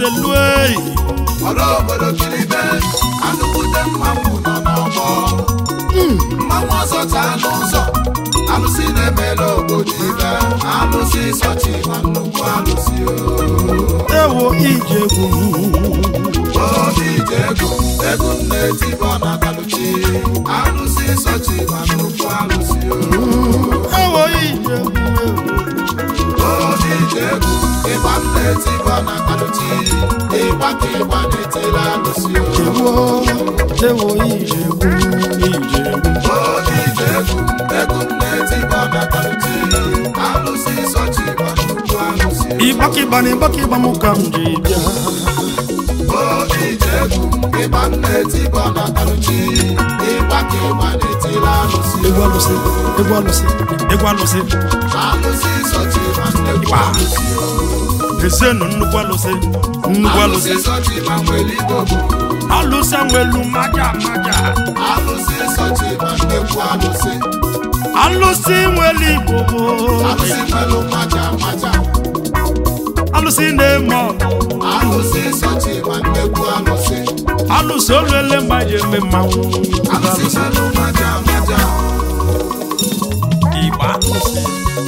elu eyi ọrụ obodo kilibe anụkwute mmanwụ nọ n'ọgbọ mmanwụ ọzọ taa n'ụzọ alụsị na-emela obodo ibe alụsị sọchi ma nnukwu alụsị o. ewo ije egwu obi ije egwu egwu m na-etibọ na kaluchi alụsị sọchi ma nnukwu alụsị o. ewo ije egwu obi ije egwu ịgba m na-etibọ na kaluchi ịgba ka ịgba na-etila alụsị o. ewo ewo ije egwu ije egwu obi ije egwu egwu m na-etibọ na kaluchi alụsị sọchi ma nnukwu alụsị o. ịgbakịgba na ịgbakịgba m ka m ji bịa obi ije egwu ịgba m na-etibọ na kaluchi ịgba ka ịgba na-etila alụsị o. egwu alụsị egwu alụsị egwu alụsị alụsị sọchi ma nnukwu alụsị o. ezenụ nnukwu alụsị nnukwu alụsị alụsị sọchi ma nwere igbo bụ alụsị nwelu maja maja alụsị sọchi ma nnukwu alụsị alụsị nwere igbo bụ alụsị nwere maja maja alụsị na-eme ọgụ alụsị sọchi ma nnukwu alụsị alụsị olele mma ji eme mmanwụ alụsị nwere maja maja igba alụsị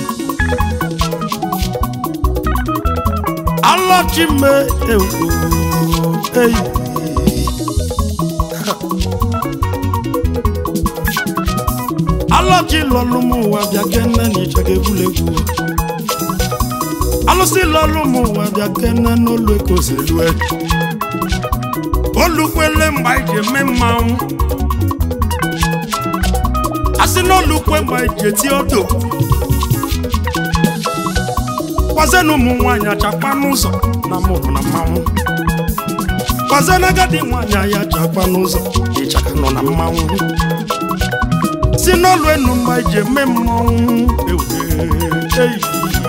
alọchime ewu eyi alọchi lọlụ m ụwa bịa kene na ịchaga egwuregwu alụsị lọlụ m ụwa bịa kene n'olu ekozelue olukwele mgbe anyị ji eme mmanwụ asị n'olukwe mgbe anyị ji eti odo kwazena ụmụ nwaanyị achakpa n'ụzọ na mụrụ na mmanwụ kwazena agadi nwaanyị anyị achakpa n'ụzọ ịchaka nọ na mmanwụ si n'ọlụ enu mgbe anyị ji eme mmanwụ ewe eyi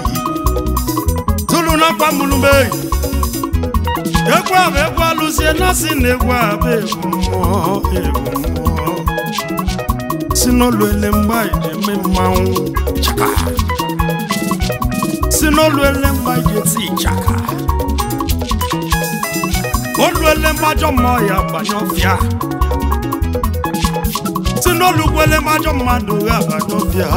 tụrụ na kwamulume egwu ahụ egwu alụzie na si na egwu ahụ bụ egwu mmụọ egwu mmụọ si n'olu ele mgbe anyị ji eme mmanwụ chaka si n'olu ele mgbe anyị ji eti ịchaka olu ele mmajọ mmụọ ya banye ọfịa si n'olu gwele mmajọ mmadụ ya banye ọfịa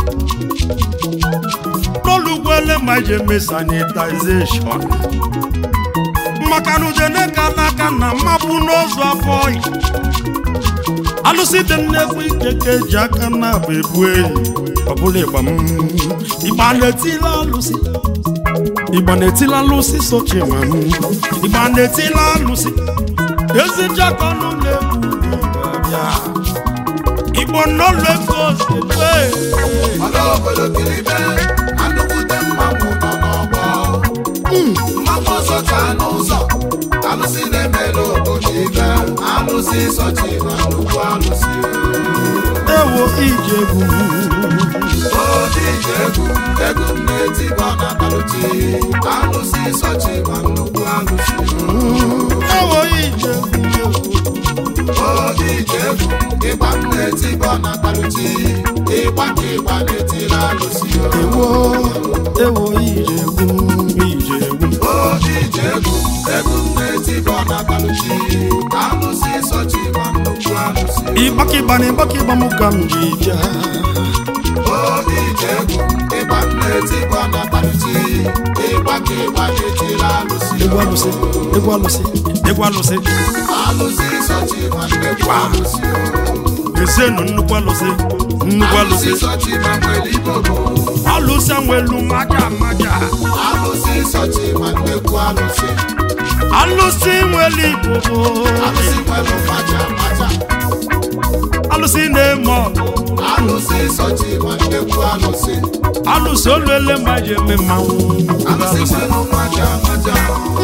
n'olu gwele mgbe anyị ji eme sanitization maka na ujene ka n'aka na mmapụ n'ozu afọ ọyị alụsị dị nnekwu ike ka eji aka na-abụ ebu ehi ọbụla ịgba m ịgba na-etila alụsị ịgba na-etila alụsị sochi ma m ịgba na-etila alụsị ezi jakọ ọnụ na-egwu ịgba igbo n'ụlọ ego ozugbo ọrụ obodo kilibe anụkwute mmanwụ nọ n'ọgbọ mmanwụ ọzọ taa n'ụzọ alụsị na-emela obodo ibe alụsị sọchi ma nnukwu alụsị o. ewo ije egwu obi ije egwu egwu m na-etibọ na kaluchi alụsị sọchi ma nnukwu alụsị o. ewo ije egwu obi ije egwu ịgba m na-etibọ na kaluchi ịgba ka ịgba na-etila alụsị o. ewo ewo ije egwu ije egwu obi ije egwu egwu m na-etibọ na kaluchi alụsị sọchi ma nnukwu alụsị o. ịgbakịgba na ịgbakịgba m ka m ji bịa obi ije egwu ịgba m na-etibọ na kaluchi ịgba ka ịgba na-etila alụsị egwu o. alụsị egwu alụsị egwu alụsị alụsị sọchi ma nnukwu alụsị o. ezienụ nnukwu alụsị nnukwu alụsị alụsị sọchi ma nwere igbo bụ alụsị nwelu maja maja alụsị sọchi ma nnukwu alụsị alụsị nwere igbo bụ alụsị nwere maja maja alụsị na-eme ọgụ alụsị sọchi ma nnukwu alụsị alụsị olele mma ji eme mmanwụ alụsị nwere maja maja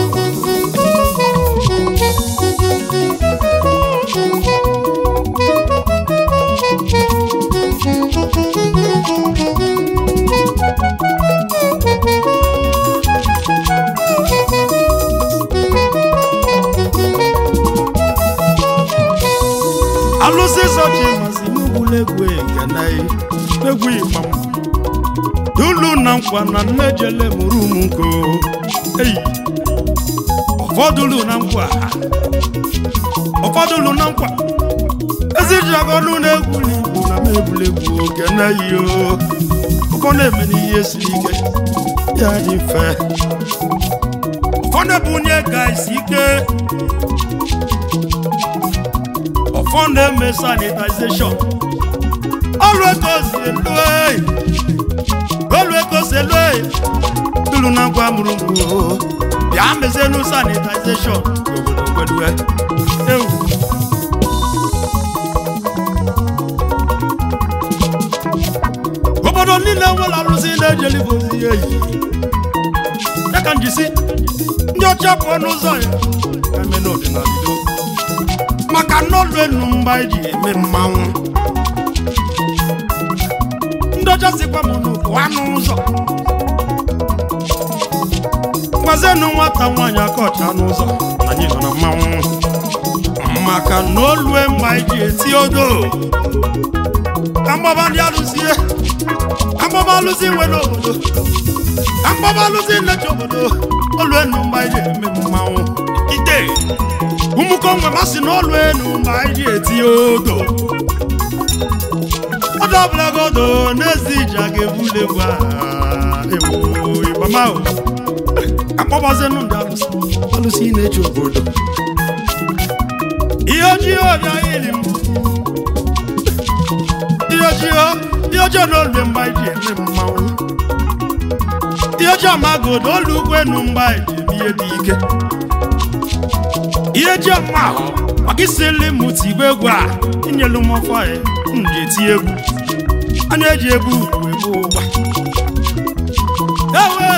alụsị zọchi masị n'ugwula egwu eganaghị egwu ịgbam dulu na nkwa na nnejele mụrụ m nko eyi ụfọdụ lu na nkwa ụfọdụ lu na nkwa ezi ji agọnụ na-egwuli igwu na na-egwuregwu oge na-eyi o ụfọdụ eme n'ihe siri ike ya dị mfe ụfọdụ bụ onye ga isi ike ụfọdụ eme sanitization ọrụ ego si elu eyi ọrụ ego si elu eyi tụrụ na ngwa mụrụ mgbu bịa mezienu sanitization n'obodo gwedue ewu obodo niile nwere arụsị na-ejelibe ozi ya eyi ya ka njisi ndị ọcha pụọ n'ụzọ ya ka eme n'ọdịnala Igbo. maka n'ọlụ enu mgba eji eme mmanwụ ndị ọcha sikwa m n'ụkwụ anụ ụzọ gwazienụ nwata nwaanyị aka ọcha n'ụzọ na anyị nọ na mmanwụ maka na olue mgbe anyị ji eti odo ka mgbaba ndị alụzie ka mgbaba alụzi nwe n'obodo ka mgbaba alụzi nlechi obodo olu enu mgbe anyị ji eme mmanwụ ide ụmụkonwe masị na olu enu mgbe anyị ji eti odo ọdọ ọbụlagodo n'ezi iji a ga-ebuli egwu a ewu ịgbamahụ akpọbazinụ ndị alụsị alụsị na-eji obodo ihe ojii ọbịa ili m ihe ojii ihe ojii na olu mgbe anyị ji eme mmanwụ ihe ojii amagodo olu ugwu enu mgbe anyị ji eme ihe dị ike ihe ji ọma ahụ maka isili m tigbe egwu a inyelu m ọfọ ya m ji eti egwu a na-eji egwu uru egbu ụgba ewe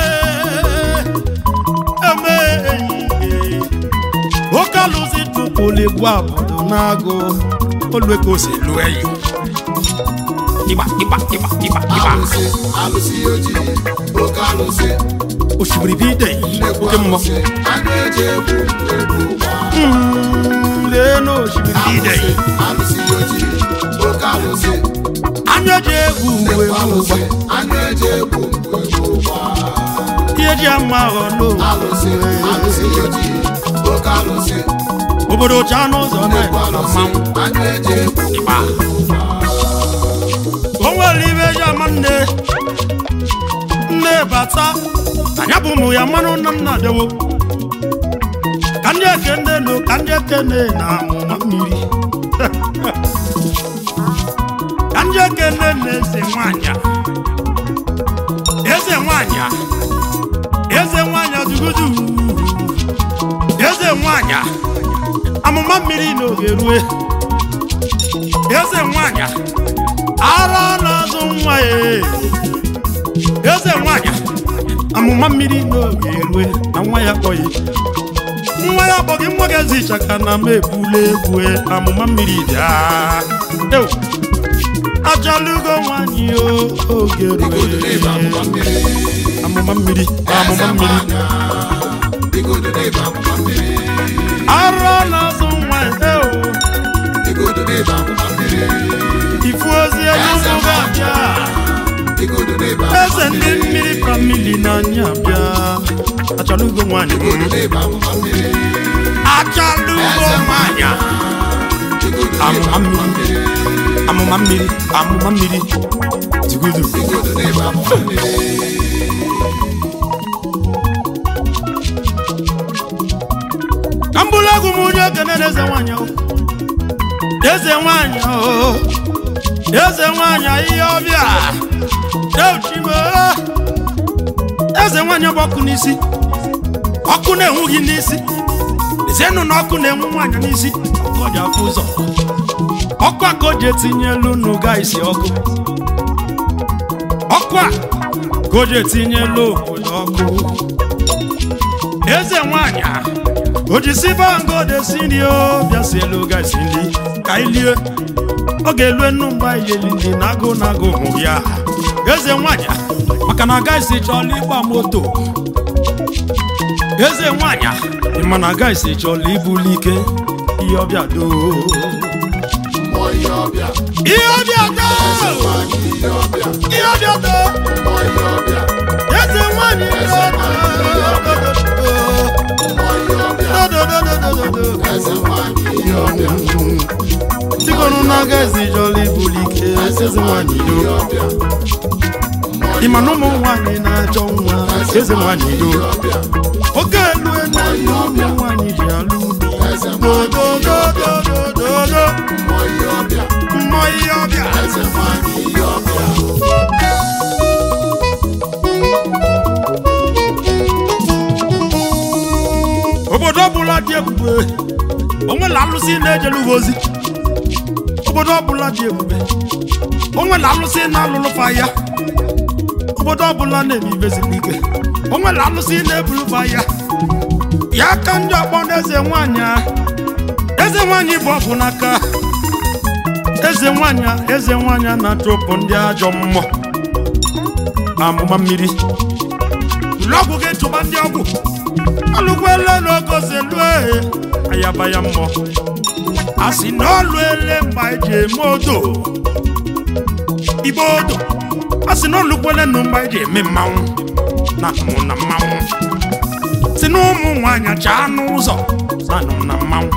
eme ehihie oke alụzi tụpụrụ egwu obodo na-agụ olu ka o si lụọ eyi ịgba ịgba ịgba ịgba ịgba alụsị alụsị ojii oke alụsị osimiri bụ ide nnekwu oke mmụọ alụsị a na-eji egwu egwu ụgba Mm, lee na osimiri bụ ide alụsị alụsị ojii oke alụsị anya ji egwu uwe nnekwu ụgba alụsị a na-eji egwu egwu ụgba ihe ji ama aghọ alụsị alụsị n'owe ojii oke alụsị obodo cha n'ụzọ nnekwu na-eme alụsị mmanwụ a na-eji egwu ịgba o nwere ibe eji ama nne nne bata anya bụ ụmụ ya mmanụ nna nna dewo ka ndị eke nne nụ ka ndị eke nne na amụma mmiri ka ndị eke nne na eze nwanyị eze nwanyị eze nwanyị dugudu eze nwanyị amụma mmiri n'oge rue eze nwanyị ara na-azụ nwa ya eze nwanyị amụma mmiri n'oge erue na nwa ya kpọghị nwa ya kpọghị nwa gị ezi ịchaka na m ebula egwu amụma mmiri bịa Ew! ajalugo nwanyị o oge igodo n'ebe amụma rue mmiri amụma mmiri amụma mmiri igodo n'ebe amụma mmiri ara na-azụ nwa ya ew! igodo n'ebe amụma mmiri ifu ozi enyi ụmụ ga-abịa igodo n'ebe eze ndị mmiri famili n'anya bịa achalugo nwanyị igodo n'ebe amụma mmiri achalugo nwanyị igodo n'ebe amụma amụma mmiri mmiri amụma mmiri amụma mmiri tigudu igodo n'ebe amụma mmiri ka m bụrụ egwu m onye okene na eze nwanyị o. eze nwanyị o eze nwanyị ihe ọbịa euchime eze nwanyị bụ ọkụ n'isi ọkụ na-enwu gị n'isi lezienụ na ọkụ na-enwu nwaanyị n'isi ọkụ ọ ji afụ ụzọ ọkụ a ka o ji etinyelu n'ụga isi ọkụ ọkụ a ka o ji etinyelu obodo ọkụ eze nwanyị a o ji si bango desi nri o bịa si elu ga esi nri ka anyị lie ọ ga-elu enu mgbe anyị yeli nri na agụ na agụ hụ ya eze nwanyị a, maka na agaghịsi chọọla ịgba moto eze nwanyị a, ị ma na agaghịsi chọọla ibuli ike ihe ọbịa doo mmụọ ihe ọbịa ihe ọbịa doo nwanyị ihe ọbịa ihe ọbịa doo mmụọ ihe ọbịa eze nwanyị ihe ọbịa doo mmụọ ihe ọbịa dododo eze nwanyị ihe ọbịa tikọnụ n'aka ezi jọla ibulike eze nwanyị do ihe ọbịa ịma na ụmụ nwanyị na-achọ nwa eze nwanyị do ọbịa oke elu elu ụmụ nwanyị ji alụ eze ubi dododododododo mmụọ ihe ọbịa mmụọ ihe ọbịa eze nwanyị ihe ọbịa obodo ọbụla dị ebube onwela alụsị na-ejelu ha ozi obodo ọbụla dị ebube onwela alụsị na-alụlụfa ya obodo ọbụla na-eme ibezigbo ike onwela alụsị na-ebulufa ya ya ka ndị ọkpọ na eze nwanyị a eze nwanyị bụ ọgwụ n'aka eze nwanyị a eze nwanyị a na-achụpụ ndị ajọ mmụọ amụma mmiri ụlọ ọgwụ ga-etụba ndị ọgwụ alụkwele n'ogozelue ayaba ya mmụọ a sị na ọlụ ele mgbe anyị ji eme odo igbo odo a sị na ọlụkwele nụ mgbe anyị ji eme mmanwụ na mụ na mmanwụ si na ụmụ nwaanyị chaa n'ụzọ na nụ na mmanwụ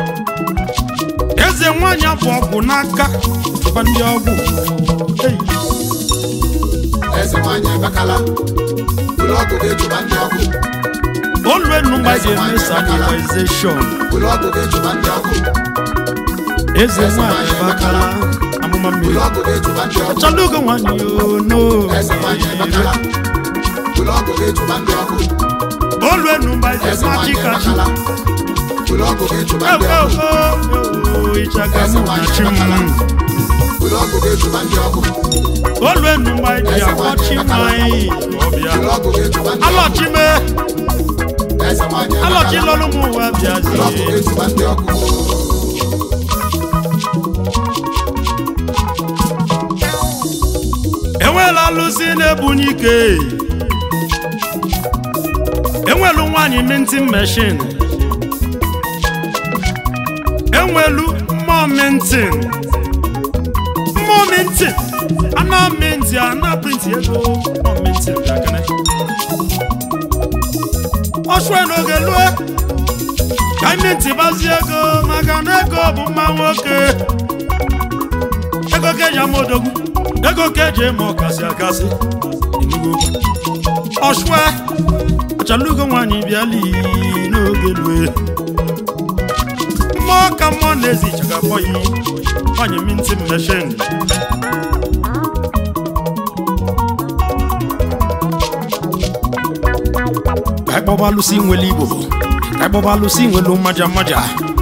eze nwaanyị bụ ọgwụ n'aka tụba ndị ọgwụ Ei. eze nwanyị ebekala ụlọ ọgwụ ga-ejuba ndị ọgwụ olu enu mgbe anyị ji eme sanitization ụlọ ọgwụ ga-ejuba ndị ọgwụ eze nwaanyị bakala amụma mmiri ụlọ ọgwụ ga-ejuba ndị ọgwụ Chalugo nwanyị ono eze nwanyị ebekala ụlọ ọgwụ ga-ejuba ndị ọgwụ olu enu mgbe anyị ji eze eme nwanyị achịkachi ebekala ụlọ ọgwụ ga-ejuba ndị ewo ọgwụ ewo ịchaga mụ na chi m ụlọ ọgwụ ga-ejuba ndị ọgwụ olu enu mgbe anyị ji akpọchi nwanyị ọbịa ụlọ ọgwụ ga-ejuba ndị ọgwụ alọchime eze nwanyị alọchi ebekala lọrụ m ụwa ụlọ ọgwụ bịazie ga-ejuba ndị ọgwụ enwela alụsị na-ebunye ike enwelu nwaanyị mintin meshin enwelu mmụọ mintin mmụọ mintin ana minti ana printi ego mmụọ mintin bịakene ọchụe n'oge lue ka anyị minti bazie ego maka na ego bụ mma nwoke ego ka eji ama odogwu ego ka eji eme ọkasị akasị Enugu. ọchụe achalugo nwaanyị bịali n'oge lue mmụọ ka mmụọ na-ezi ịchaga akpọ ya nwaanyị minti meshin ka anyị kpọba alụsị nwere igbo ka anyị kpọba alụsị nwere mmaja mmaja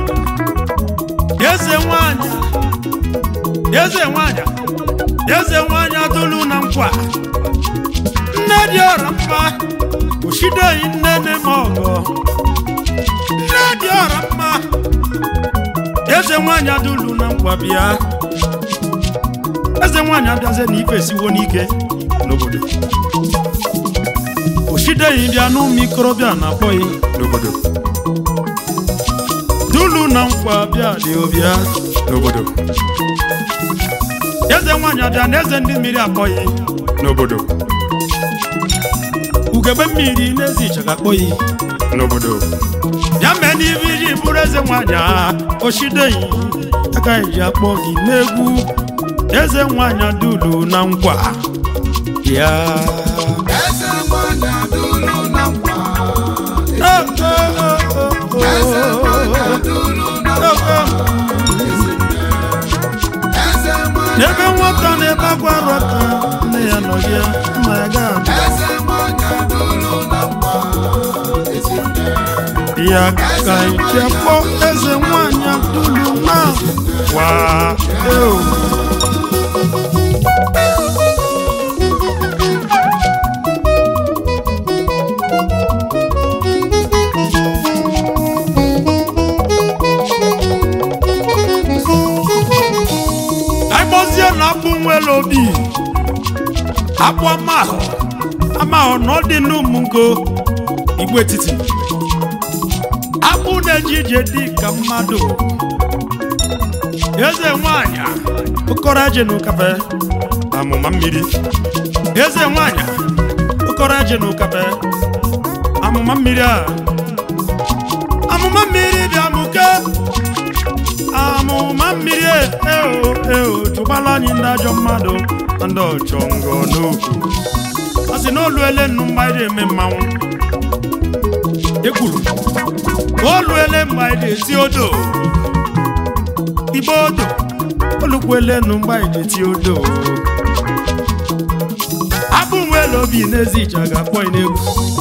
eze nwanyị eze nwanyị eze nwanyị adụlu na nkwa nne dị ọra mma oshideghị nne nne m ọgọ nne dị ọra mma eze nwanyị adụlu na nkwa bịa eze nwanyị abịazie na ife esiwo n'ike n'obodo oshideghị bịa n'ụmụ ikorobịa na-akpọghị n'obodo dulu na nkwa bịa dị obịa n'obodo eze nwanyị abịa na eze ndị mmiri akpọghị n'obodo ugegbe mmiri n'ezi ịchaga akpọghị n'obodo ya mee n'ibe iji bụrụ eze nwanyị a oshideghị aka ji akpọ gị n'egwu eze nwanyị dulu na nkwa ya eze nwanyị adụlu na nkwa Oh, oh, oh, oh, eze nwanyị oh, adụlu na oh, nkwa oh. eze nwanyị n'ebe nwata na-ebe akwa rọta nne ya nọ ya mma ya gaa eze nwanyị adụlu na nkwa ezinne ya ka ije kpọ eze nwanyị adụlu na kwa eo agbozie na akpụ nwere obi akpụ amahụ amahụ na ọ dị n'ụmụngo igbo etiti akpụ na-eji ije dị ka mmadụ eze nwanyị okoro eje n'ụkafe amụma mmiri eze nwanyị okoro eje n'ụkafe amụma mmiri a amụma mmiri bịa mụ ama mmiri eo eo chụgbala anyị ndị ajọ mmadụ na ndị ọchọngọ n'okwu ọ sị na oluele nnu mgbe anyị eme mmanwụ ekwuru oluele mgbe anyị eti odo igbe odo olukwele nnu mgbe anyị eti odo abụ nwere obi n'ezi ije ga-akpọ ya n'egwu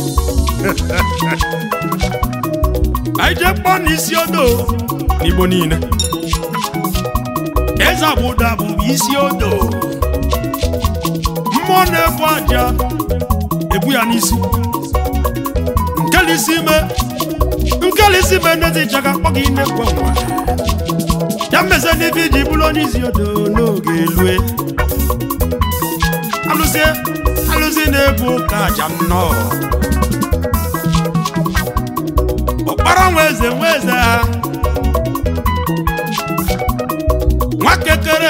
anyị jee kpọọ n'isi odo n'igbo niile eze agbụda bụ isi odo mmụọ na-ebu aja ebu ya n'isi nkelisi ime nkelisi ime n'ezi ije ga-akpọ gị nnekwu nwa ya mmeze n'ife iji bụrụ onye isi odo n'oge elue alụzie alụzi na-ebu ụka aja nnọọ ọkpara nwa eze nwa eze ha nwa kekere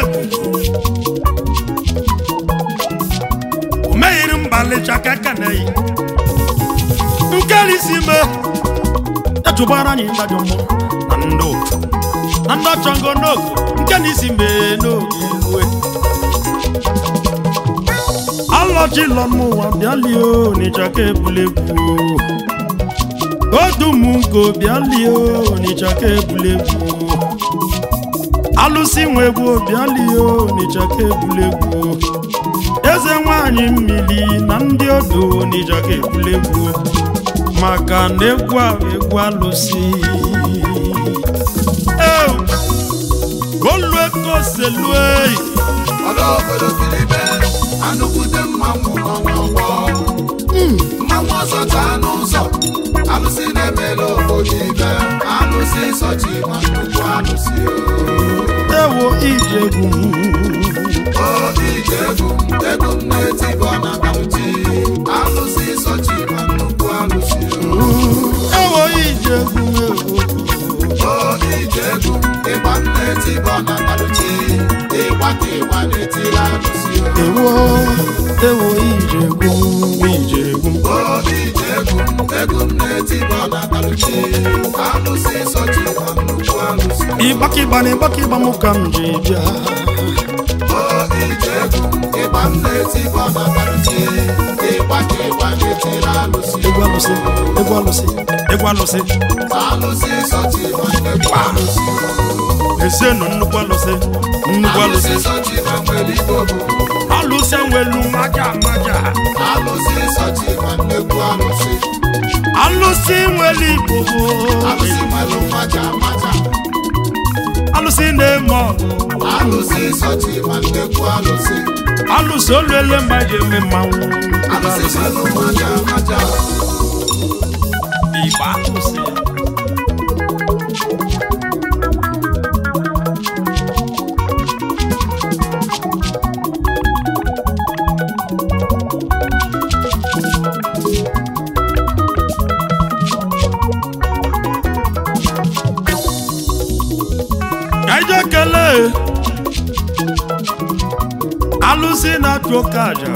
o meghiri mbalịcha kekeneyi nkelisi me ejụbara anyị ndajọ mmụọ na ndị ụtụ na ndị ọchọngo n'oge nke na isi mee n'oge rue alọchilọ n'ụwa bịalie onịcha ka ebulegwu odumnko bịalie onịcha ka ebulegwu alụsị nwe egwu bịalie onịcha ka ebulegwu eze nwanyị mmiri na ndị odo onịcha ka ebulegwu maka na egwu a bụ egwu alụsị Eu, golue koselue ọla obodo kilibe anụkwute mmanwụ nọ n'ọgbọ mmanwụ ọzọ taa n'ụzọ alụsị na-emela obodo ibe alụsị sọchi ma nnukwu alụsị ewo ijegwu o ije egwu egwu m na-etibọ na kauti alụsị sọchi ma nnukwu alụsị ewo ijegwu ewo o ije egwu ịgba m na-etibọ na kauti ịgba ka ịgba na-etiri alụsị ewo ewo ijegwu ijegwu o ije egwu egwu m na-etibọ na kauti alụsị sọchi ma nnukwu alụsị ịgbakịgba na ịgbakịgba m ka m ji bịa o ije egwu ịgba m na-etibọ na kauti ịgba ka ịgba na-etiri alụsị egwu alụsị egwu alụsị egwu alụsị alụsị sọchi ma nnukwu alụsị ezienụ nnukwu alụsị nnukwu alụsị alụsị sọchi ma nwere igbo bụ alụsị nwelu maja maja alụsị sọchi ma nnukwu alụsị alụsị nwere igbo alụsị nwere maja maja alụsị na-eme ọgụ alụsị sọchi ma nnukwu alụsị alụsị oluele mgbe eji eme mmanwụ alụsị nwere maja maja igba alụsị ka ije kelee alụsị na-achụ oke aja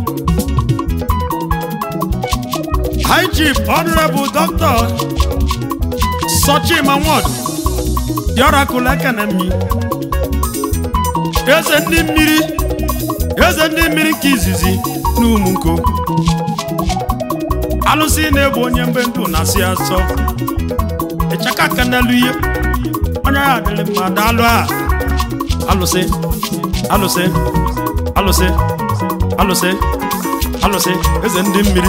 high chief honorable doctor sochima nwod the oracle ekenemi eze ndị mmiri eze ndị mmiri nke izizi n'ụmụnko alụsị na-egbu onye mgbe ndụ na-asị asọ ịchaka kenelu ihe onye ya adịrị mma daalụ a alụsị alụsị alụsị alụsị alụsị eze ndị mmiri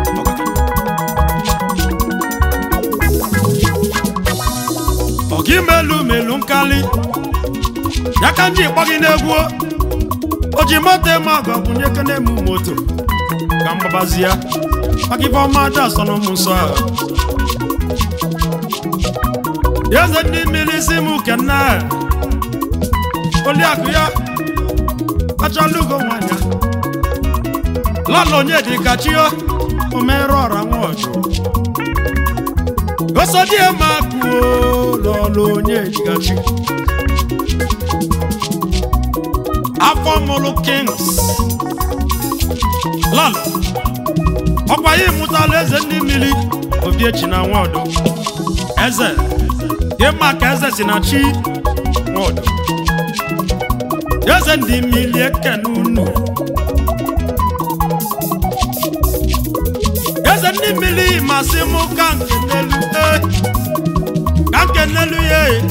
ọga imelu melu nkali ya ka nji kpọ gị n'egwu o ji moto eme ọgọ bụ nye kene emu moto ka mgbabazi ya maka ife ọma aja asọ na ụmụ nsọ ahụ eze ndị mmiri isi m kenne oliakụ ya achalugo nwanya lọla onye dị ka chio omere ọra nwa ọchụ osodie makuo lọla onye dịgachi afọ mụrụ kings lọla ọkwa ya ịmụtala eze ndị mmiri obiechi na nwaọdụ eze ịma ka eze si na chi nwodo eze ndị mmiri ekene unu eze ndị mmiri masị m ka nkenelu e ka nkenelu ya e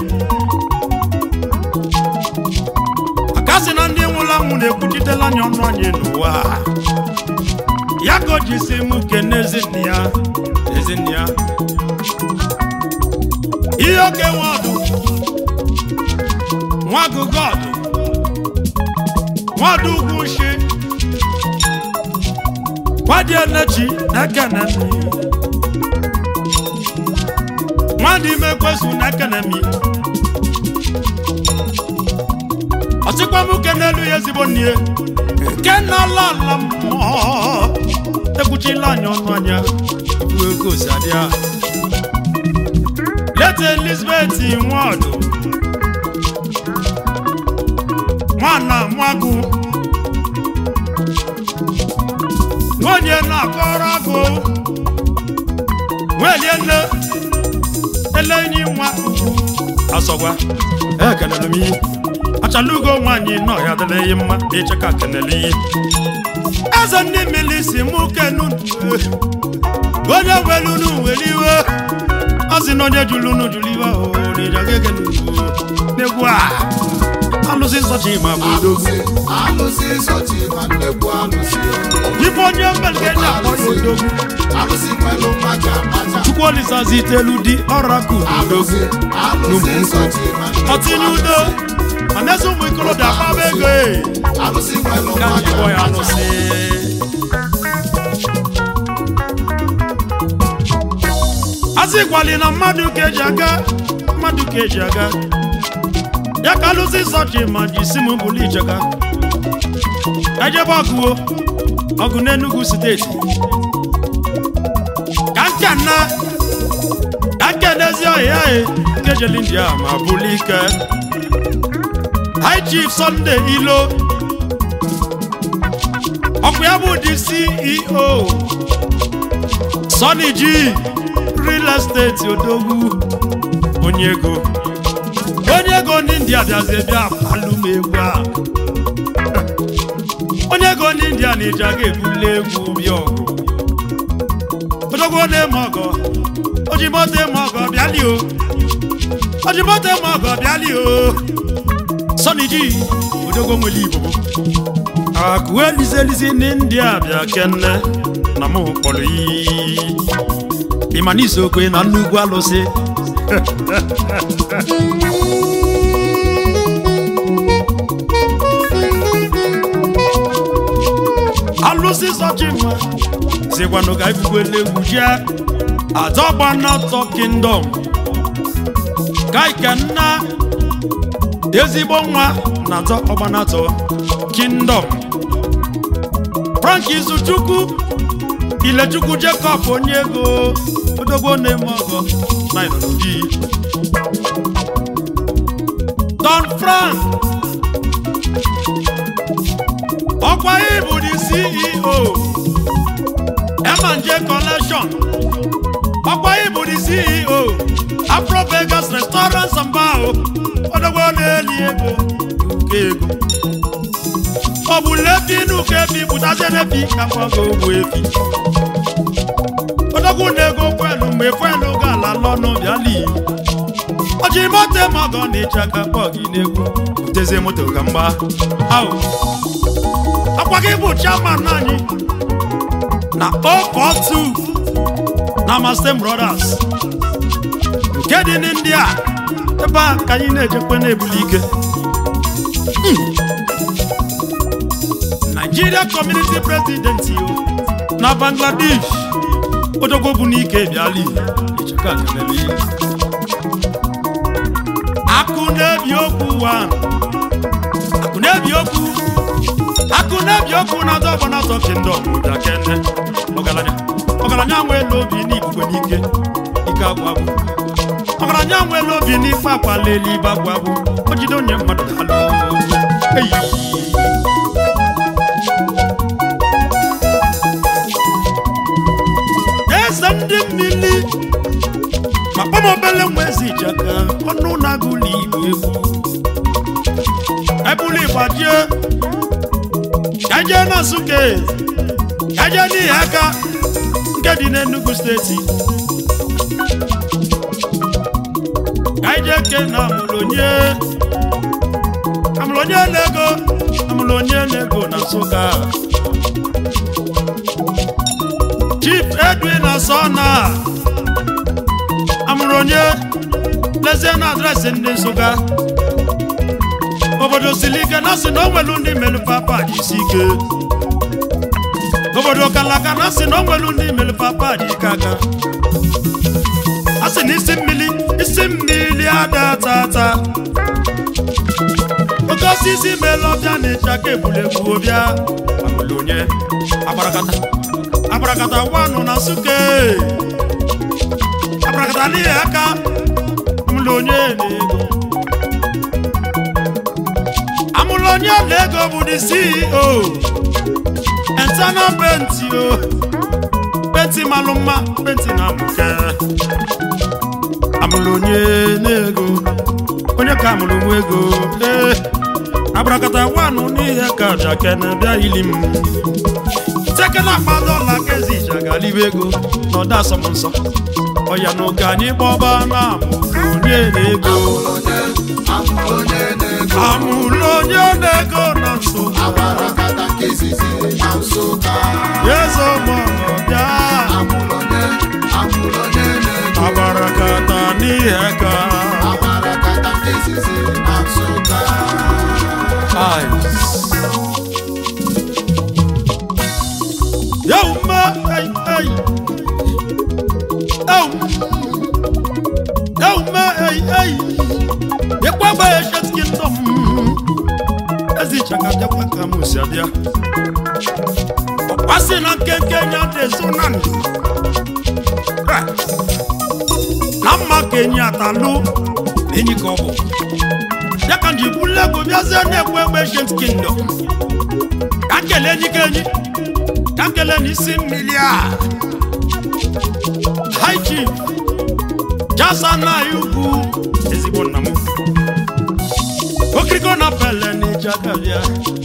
akasị na ndị nwụrụ anwụ na-ekwuchitela anya ọnụ anyị n'ụwa a. ya ka o ji si m kene ezinne ya ezinne ya ihe oke nwe ọdụ nwa agụgụ ọdụ nwa ọdụ ugwu nshi nwadị enechi na-ekene m nwadị ime kwesu na-ekene m ọchịkwa m kenelu ya ezigbo nne nke na-ala ala mmụọ ekwuchila anya ọnụ anya bụ ego si adịa leta elizabeth nwadụ nwana nwagụ nwunye na-akọrọ agụ nwelie nne elenyi nwa ugwu asọgwa ekenere m iyi achala ugo nwaanyị nọ ya adịleghị mma ịche ka kenele iyi eze ndị mmiri si mụ kenu onye welunu were iwe ọ sị na onye jụrụ unu jụrụ iwe n'egwu a alụsị nsọchi ma bụ odogwu alụsị alụsị sọchi ma nnekwu alụsị ife onye mbelge ji akpọ ya odogwu alụsị nwelu mmaja mmaja chukwu olisazi itelu di ọrakụ odogwu alụsị alụsị sọchi ma nnekwu ọtinye udo ma na-eze ụmụ ikolobịa akpaba ego e alụsị nwelu ka anyị mmaja kpọ ya mmaja alụsị asị gwali na mmadụ ka eji aga mmadụ ka eji aga ya ka alụsị sọchi ma ji si m bụrụ icheka ejebe ọgụwo ọgụ n'Enugu steeti ka nke na ka nke n'ezi ọhịa e nke jeli india ma bụrụ ike high chief Sunday ilo ọkụ ya bụ dị ceo Sonny G real estate odogwu onye ego onye ego ndị india bịazie bịa alụ m egwu a onye ego ndị india na iji aga ebuli egwu bịa ọgụ odogwu na-eme ọgọ ojimoto eme ọgọ bịali o ojimoto eme ọgọ bịali o Sonny G odogwu nwere igbo akụ elizi elizi ndị india bịa kenne na mụ kpọrọ iyi ịma na isokwe na nnukwu alụsị alụsị sọchima sikwanụ ka ifukwele egwu jee atọgbanatọ kingdom kaike nna ezigbo nwa na atọ ọgbanatọ kingdom frank izuchukwu ilechukwu jacob onye ego odogbo na-eme ọgọ na ịnọdụ don frank ọkwa ịbụ the ceo emanje collection ọkwa ịbụ the ceo afro vegas restaurant and bar odogbo na-eli ego nke ego ọ bụ lefi n'ụka efi pụtazie n'efi ka mgbago ogbu efi odogwu na-ego fuelu mgbe fuelu ga-ala lọnụ bịali ọjị moto mọgọ na ịcha ka kpọ gị n'egwu butezie moto ka mgba ahụ akwa gị bụ chairman anyị na 042 na Mastem Brothers nke dị n'India ebe a ka anyị na-ejekwe na-ebuli ike Nigeria Community President yo na Bangladesh odogwo bụ n'ike bịali Ichaka kelele. akụ na-ebi okwu wa akụ na-ebi okwu akụ na-ebi okwu na-azọ ọgbọ na-azọ kingdom ụda kene ọgaranya ọgaranya nweela obi n'ibugbe n'ike ike agwụ agwụ ọgaranya nweela obi n'ife akwala elu ibe agwụ agwụ o jide onye mmadụ dalụ eyi eze ndị mmiri ma kpọmobele nwa eze ijaka ọnụ na-agụlụ igbo egwu gbajie ka jee na nsụke ka jee n'ihi aka nke dị n'Enugu steeti ka ije ke na amụlonye amụlonye na-ego amụlonye na-ego na nsụka chief edwin asọna amụlonye lezie na adreesị ndị nsụka obodo siri ike na sị na o nwelu ndị melu papa dị isi ike obodo kalaka na sị na o nwelu ndị melu papa dị ike aka a sị na isi mmiri isi mmiri ada tata oke osisi melu ọbịa na ịchaka egburegbu ọbịa amụlụ onye akparakata akparakata wanụ na suke akparakata n'ihi aka amụlụ onye na-ego amụlụ onye na-ego bụ the CEO internal penti o penti malụ mma penti na amụke amụlụ onye na-ego onye ka amụrụ nwa ego ee abụrakata wanụ n'ihe ka jakene bịa ili m tekena akpala ọla ka ezi ije agalibe ego na ọda asọm nsọ ọya na oge anyị gbọba na amụlụ onye na-ego amụrụ onye na-ego amụlụ onye na-ego na nso abarakata nke izizi na nsụka eze ọgbọnọ bịa amụrụ onye amụrụ onye na-ego abarakata n'ihe ka abarakata nke izizi na nsụka Yo, ma, hey, hey. Yo, yo, ma, hey, hey. Yekwa ba ya shat kingdom. Ezi chaka jakwa ka mu si adia. Wasi na kenke nya de sunan. Ha. Na mma kenya talu. Enyi ko bo. Yaka ndi bule go biaze na ekwe egbe shat kingdom. Kakele enyi kenyi. kakele n'isi mmiri a high chief jasa na ugwu ezigbo nna m okiriko na pele n'ịja kabịa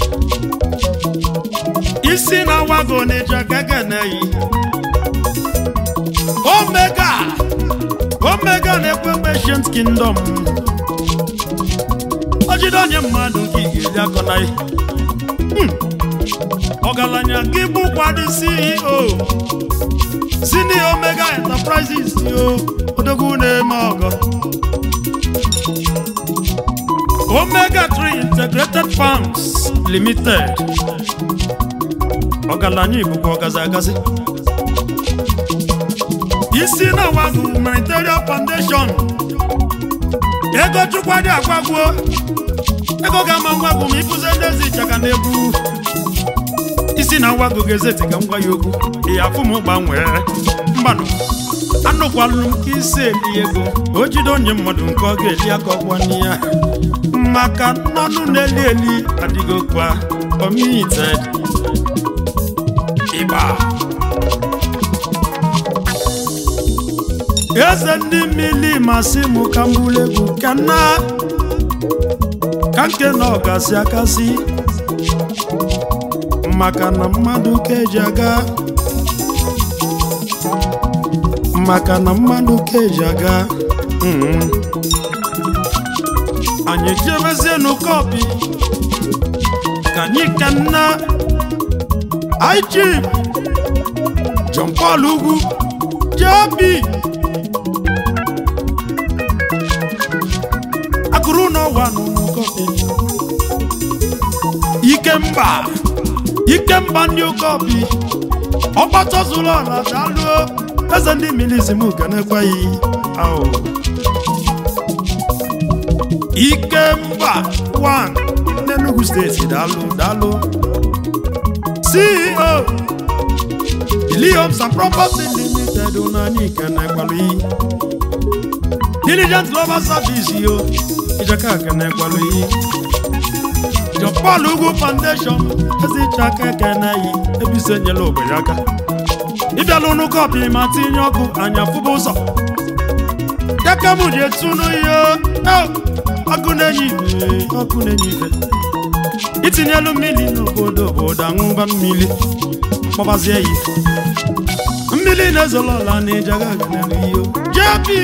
isi na wago n'ịja keke na-eyi omega omega na-ekwe ancient kingdom o jide onye mmadụ nke ị ga-eri akọ na ihe ọgaranya gị bụkwa dị ceo sini omega enterprises yo odogwu na-eme ọgọ omega 3 integrated farms limited ọgaranya ibụkwa ọgazi agazi isi na wagu humanitarian foundation ego chukwa dị agbagbuo ego ga-ama ngwagwu ma ịkụzi ndezi ịchaka na-egwu isi na nwa gogezeti ka m gwa ya okwu ị afụ m gbanwee mmanụ anụkwalụ m ka isi eli ego o jide onye mmadụ nke ọ ga-eli aka ọgwanye ya maka nnọnụ na-eli eli adịgo kwa omited ịgba eze ndị mmili masị m ka m bụrụ egwu ka nna ka nke na ọgasị akasị maka na mmadụ ka eji aga maka na mmadụ ka eji aga mhm. anyị jebezie n'ụkọpi ka anyị ka nna IG John Paul ugwu jebi akụrụ n'ọwa n'ụkọpi ikemba ikemba ndị ụkọpi ọgbata zuru ọla daluo eze ndị milizim ga na-ekweghị ahụ ikemba 1 n'Enugu steeti daalụ daalụ ceo Iliums and Property Limited n'anyị ike na-ekwalu iyi diligent global service yo ijaka aka na-ekwalu iyi Jọpọl Ugwu Foundation ezichaka eke na-eyi ebise nyela ogbenye aka ịbịala ụnụ kọpị ma tinye ọkụ anya fụba ụzọ dịka m ji etunu ihe ọkụ na-enye ife ọkụ na-enye ife itinyelu mmiri n'obodo obodo aṅụba mmiri kpọbazie ya mmiri na-ezolo ọla na ịjaga aganelu iyo jepi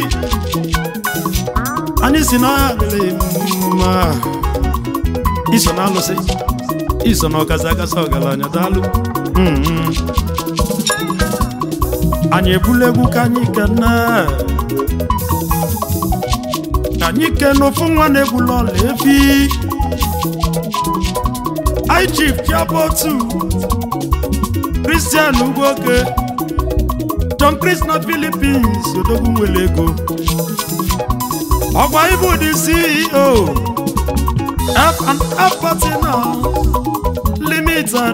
anyị si n'ọhịa adịghị mma iso na alụsị iso na ọgazi agazi ọgaranya daalụ Mhm. anyị ebula egwu ka anyị kene ka anyị kene ofu nwa na-egbula ọla efi anyị chief chiabotu Christian Ugwoke John Chris na Philippines odogwu nwere ego ọgwa ibu dị CEO F&F Partner Limited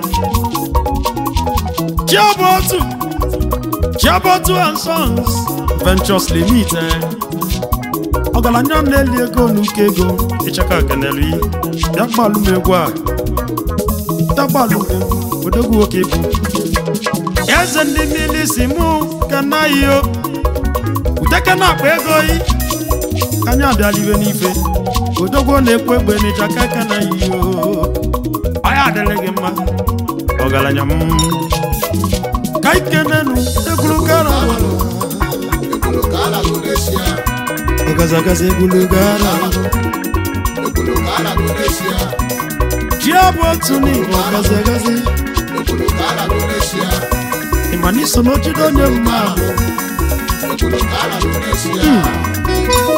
Chiabotu Chiabotu and Sons Ventures Limited ọgaranya na-eli ego n'uke ego ịchaka kenelu yi bịa gbalụ m egwu a bịa gbalụ m egwu odogwu nwoke bụ eze ndị mmiri si mụ kenaghị o uteke na-akpa ego yi ka anyị abịala iwe n'ife odogwu na-ekwu egbe n'ịchaka kenaghị o ọya adịrị gị mma ọgaranya m ka ikenenu egwuru gara Ekwulu ka a na-agụ n'eshia. ọgazagaza egwuru gara Ekwulu ka a na-agụ n'eshia. ji abụ otu n'igbo ọgazagazi Ekwulu ka a na-agụ n'eshia. ịma na iso n'ojide onye mmadụ Ekwulu ka a na-agụ n'eshia.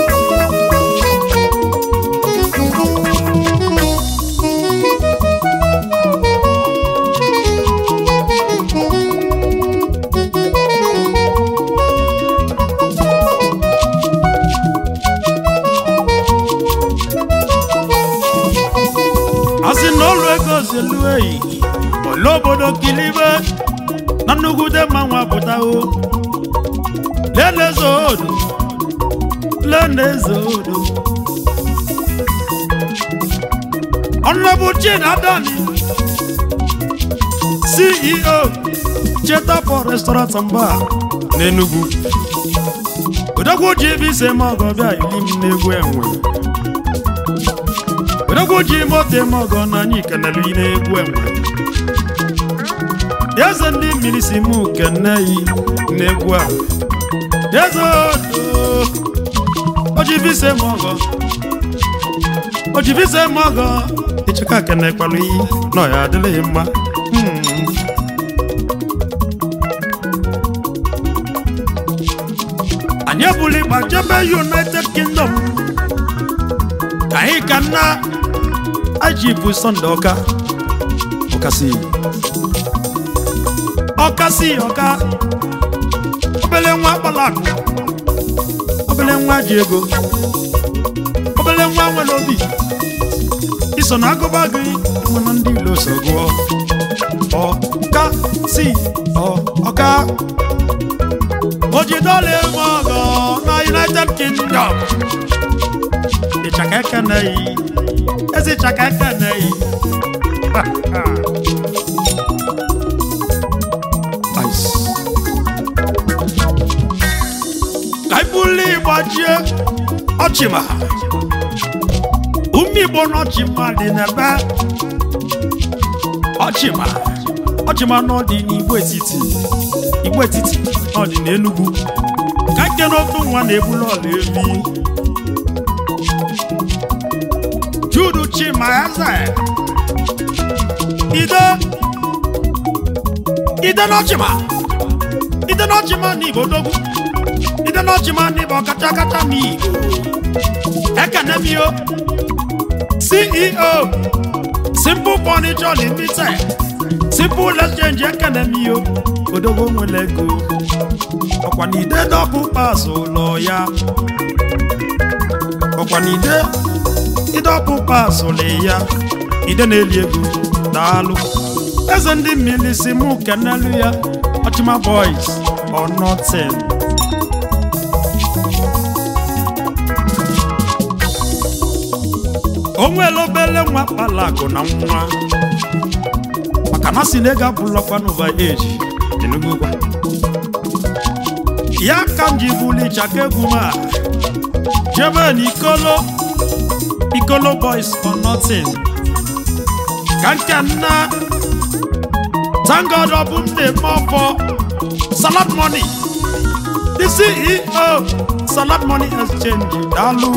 asị na ọlụ ego zelu eyi ole obodo kilibe na nnukwu mmanwụ apụtawo lele odo lele odo ọnụbụ chin adani ceo chetapo restaurant mba n'enugwu odogwu ji ebe ise ma ọgọ bịa ili m n'egwu enwe odogwu ji moto eme ọgọ na anyị kenelu yi n'egwu enwe eze ndị mmiri si mụ kene yi n'egwu a eze odo ojivise m ọgọ ojivise m ọgọ ịchịka kene kpalụ iyi na ọya adịghị mma Hmm. anyị ebuli ịgba jebe united kingdom ka anyị ka nna aji bụ sọnde ọka ọkasị ọkasị ọka obele nwa akpalakụ obele nwa ji ego obele nwa nwere obi iso na agụba gị mana ndị ilo so gụọ ọka si ọ ọka ojidole eme ọgọ na united kingdom ịchaka ekeneghị ezi ịchaka ekeneghị Ice. ka ibuli gbajie ọchịma ume igbo n'ọchịma dị n'ebe ọchịma ọchịma n'ọdị n'igbo etiti igbo etiti n'ọdị n'enugwu ka nke n'otu nwa na-ebulu ọla evi judu chima eze ide ide n'ọchịma ide n'ọchịma n'igbo dogwu ide n'ọchịma n'igbo kacha kacha n'igbo ekenemio ceo simple furniture limited simple exchange ekenemio odogwo nwere ego ọkwa na ide dọbụ pas ụlọ ya ọkwa na ide ịdọpụ pas ụlọ ya ide na-eli ego daalụ eze ndị mmiri si mụ kenelu ya ọchịma boys or nothing o nwere obele nwa kpalakụ na nwa maka na si na ego abụlọkwa n'ụva eji Enugu gwa ya ka m ji buli ịchaka egwu m a jebe na ikolo ikolo boys for nothing ka nke nna thank god ọ bụ m na-eme ọfọ salad money the ceo salad money exchange daalụ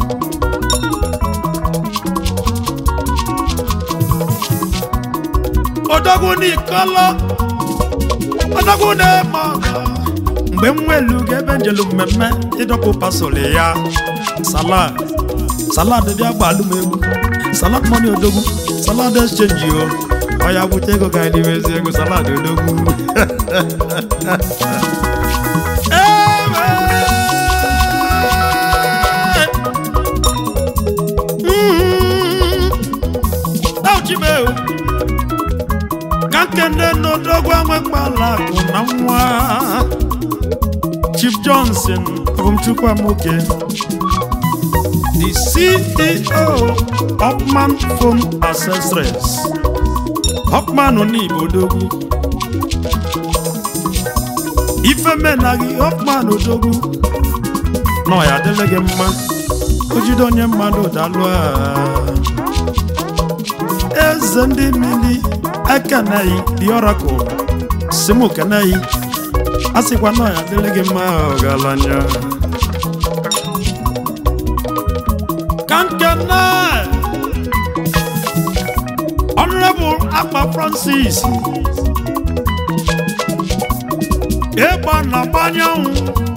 odogwu n'ikolo odogwu na-eme ọgọ mgbe m nwelu ga ebe njelu mmemme ịdọpụ pasoli ya salad salad bịa gbalụ m egwu salad money odogwu salad exchange o ọ ya bute ego ga n'ime ezi ego salad odogwu Ewe! Mm. Auchimeo. ka nkene n'odogwu enwekpala akụ na nwa chief johnson abụmchukwu amoke the ceo hopman phone accessories hopman n'igbo odogwu ifemenaghị hopman odogwu na ọ ya adịla gị mma o jide onye mmadụ dalụ a eze ndị mmiri ekeneghị the oracle simu keneghị a sịkwa na ya dịrị gị mma ọgaranya ka nkene honorable akpa francis ịgba na-agbanyanwụ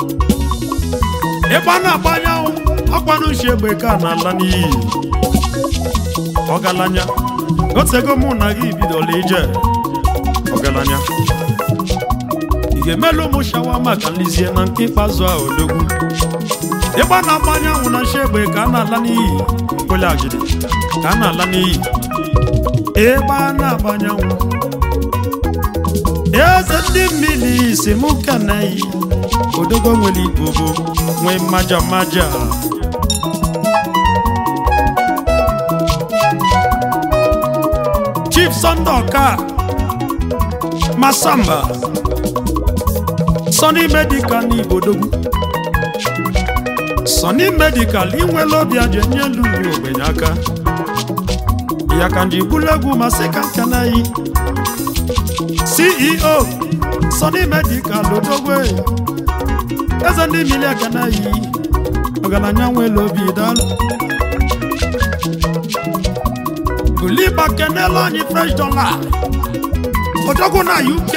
ịgba na-agbanyanwụ ọkwanuchi egbe ka na-ala n'iyi ọgaranya otego mụ na gị bidola ije ọgaranya ị ga-emelu ụmụ shawama ka nlizie na nke ikpeazụ a odogwu ịgba na-agba anyanwụ na nshi egbe ka a na-ala n'iyi mkpụli agidi ka a na-ala n'iyi ịgba na-agba anyanwụ eze ndị mmiri si mụ keneyi odogo nwere ibobo nwee mmaja mmaja chief sunday ọka masamba sony medical n'ibodogwu sony medical inwela obi aja enye elu uri ogbenye aka ya ka nji bulu egwu masị ka nkanayi ceo sony medical odogwe eze ndị mmiri akanayi ọgaranya nwela obi daalụ Buliba kenela anyị fresh dollar odogwu na UK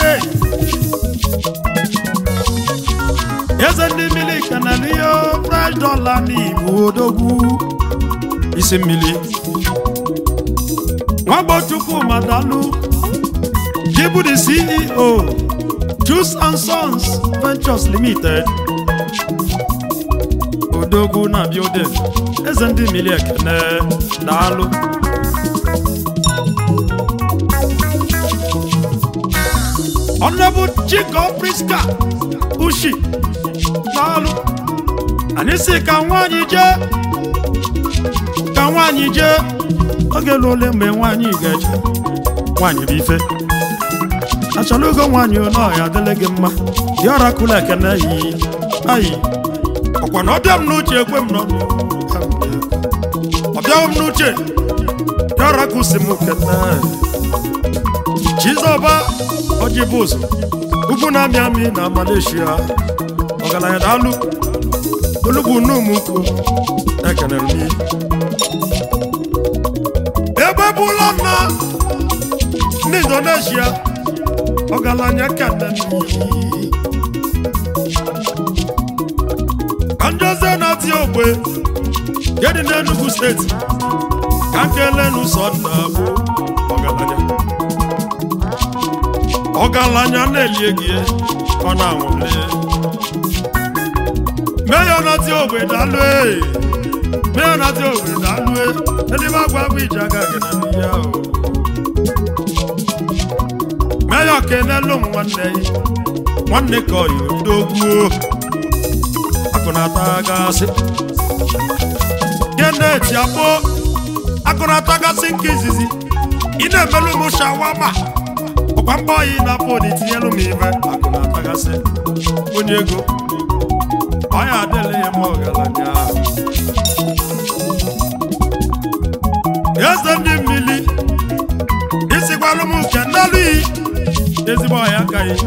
eze ndị mmiri kenela ihe fresh dollar n'Igbo odogwu isi mmiri nwagbochukwu madalu jibu the CEO Juice and Sons Ventures Limited odogwu na building eze ndị mmiri ekene daalụ Honorable Chico Priska Ushi n'ọlụ anyị si ka nwaanyị jee ka nwaanyị jee oge lụ ole mgbe nwaanyị ga-eje nwaanyị bụ ife achọrọ ogo nwaanyị ole ọya adịla gị mma dị ọrakụlụ ekene yi ayi ọkwa na ọbịa m n'uche ekwe m n'ọnụ ọbịawo m n'uche dị ọrakụ si m kene Chizọba ọjị bụ ụzọ ugwu na-amị amị na Malaysia ọgaranya daalụ olugbu n'ụmụnku ekenere m ebe bụla na ndị Indonesia ọgaranya kene ka njoze na-ati ogbe gedị n'Enugu steeti ka nkele n'ụsọ nna bụ ọgaranya ọgaranya na-eli egi ọ na-anwụle meya nati ogbe dalụ ee meya nati ogbe dalụ ee ndị m agwa agwa ije agaghị na n'ihe ahụ meya kenelu m nwanne ya nwanne ka ọyị odogwuo akụnata gasị keneti akpọ akụnata gasị nke izizi ị na-emelu m shawama ọkwa mgbe oyi na-afọ na itinyelu m ibe akụ na-atagasị onye ego ọya adịla ya ma ọgaranya eze ndị mmili ezigbo ọhịa aka ya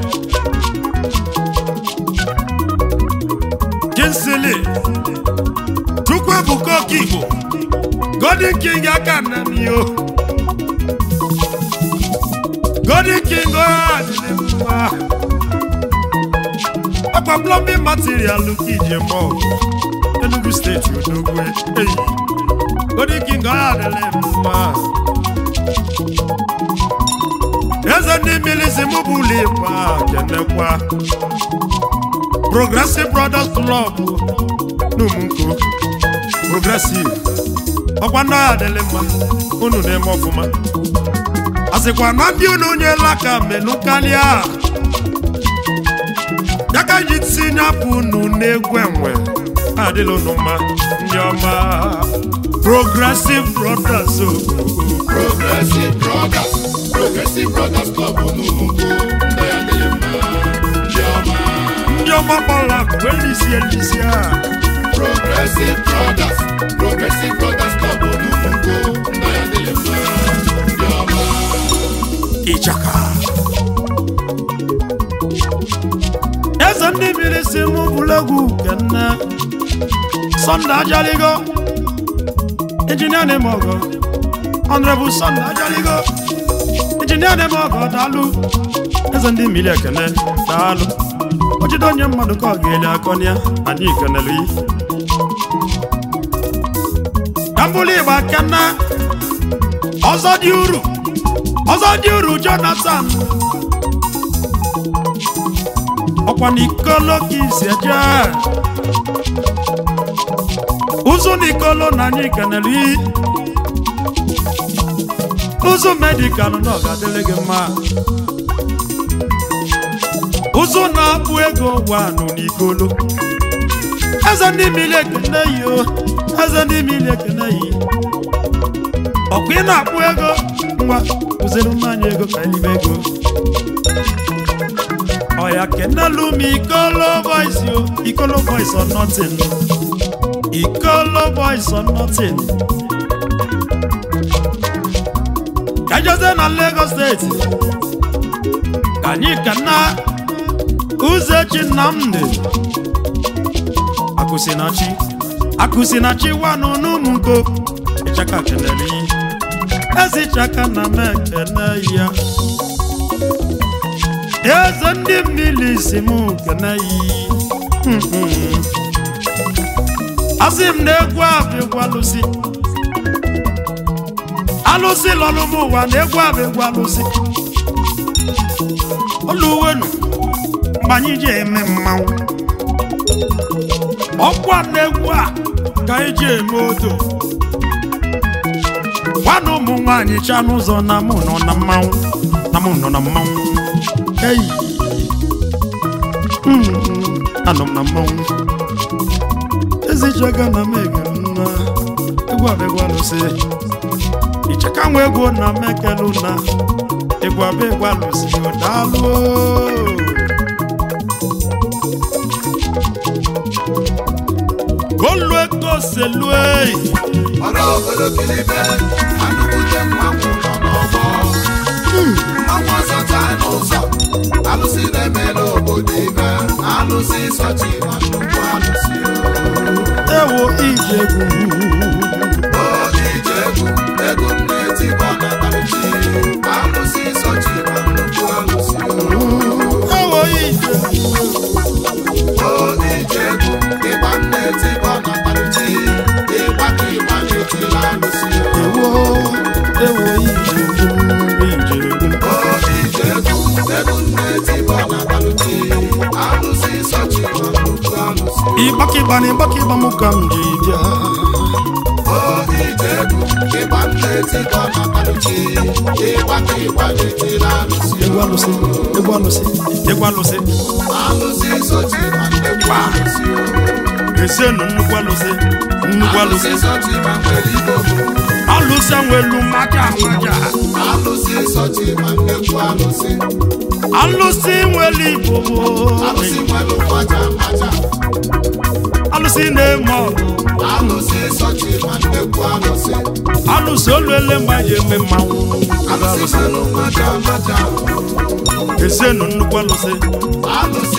kinsili chukwu ebuka oke igbo golden king aka nna m yo golden king ọha adịrị mma ọkwa plumbing material ka ije mọ enugu steeti odogwe eyi golden king ọha adịrị mma eze ndị mmiri si mụ bụ ụlọ ịgba kenekwa progressive brothers club n'umunko progressive ọkwa ndị ọha adịrị mma unu na-eme ọfụma a sịkwa na ndị unu nyela aka menụ karịa ya ka ji tinye apụ unu n'egwu enwe adịla unu mma ndị ọma progressive brothers o Progressive Brothers, Progressive Brothers Club n'ugwu ndị adịghị mma ndị ọma. ndị ọma gbara akụ elisi elisi a Progressive Brothers, Progressive Brothers Club n'ugwu ndị adịghị mma ndị ọma. ịchaka eze ndị mmiri si mụ bụrụ egwu kenne sọnde ajaligo injinia na-eme ọgọ ọnrebụ sọnde ajaligo injinia na-eme ọgọ daalụ eze ndị mmiri ekene daalụ ojide onye mmadụ ka ọ ga-eli akọnịa anyị kenelu yi ka mbụlụ igba kenne ọzọ dị uru ọzọ dị uru jonathan ọkwa n'ikolo ka isi eje ụzụ n'ikolo na anyị kenere iyi ụzụ medikalụ na ọ ga-adịrị gị mma ụzụ na-akpụ ego wanụ n'ikolo eze ndị mmiri ekene yi o eze ndị mmiri ekene yi ọkwa ị na-akpụ ego ngwa kụziri mmanya ego ka elibe ego ọya kenelu m ikolo boys yo ikolo boys or nothing ikolo boys or nothing ka jeze na lagos steeti ka anyị kana uzechi nnamdị akụsinachi akụsinachi wanụ n'ụmụnko ịchaka kelere iyi ezichaka na m ekene ya eze ndị mmiri si m kene ya asị m na egwu abụ egwu alụsị alụsị lọrụ m ụwa na egwu abụ egwu alụsị oluwenu mgbe anyị ji eme mmanwụ ọkwa na egwu a ka anyị ji eme odo nwanne ụmụ nwaanyị cha n'ụzọ na mụ nọ na mmanwụ na mụ nọ na mmanwụ eyi Mm, anọ m na mmanwụ ezichaga na m egere nna egwu abegwu alụsị icheka nwa egwu na m ekelu na egwu abegwu alụsị daalụ golue koselue ọrụ obodo kilibe anụkwute mmanwụ nọ n'ọgbọ mmanwụ ọzọ taa n'ụzọ alụsị na-emela obodo ibe alụsị sọchi ma nnukwu alụsị ewo ijegwu o ije egwu egwu m na-etikwa na taruchi alụsị sọchi ma nnukwu alụsị ewo ijegwu o ije egwu ịgba m na-etikwa na taruchi ịgba ka ịgba na-etila alụsị ewo ewo ijegwu ijegwu ịgbakịgba na ịgbakịgba m ka m ji bịa egwu alụsị egwu alụsị egwu alụsị esienu nnukwu alụsị nnukwu alụsị alụsị nwelu maja maja alụsị nwere igbo alụsị na-eme ọgụ Alụsị sọchi ma nnekwu alụsị alụsị alụsị oluele mgbe anyị eme mmanwụ alụsị malụ maja maja ezienụ nnukwu alụsị alụsị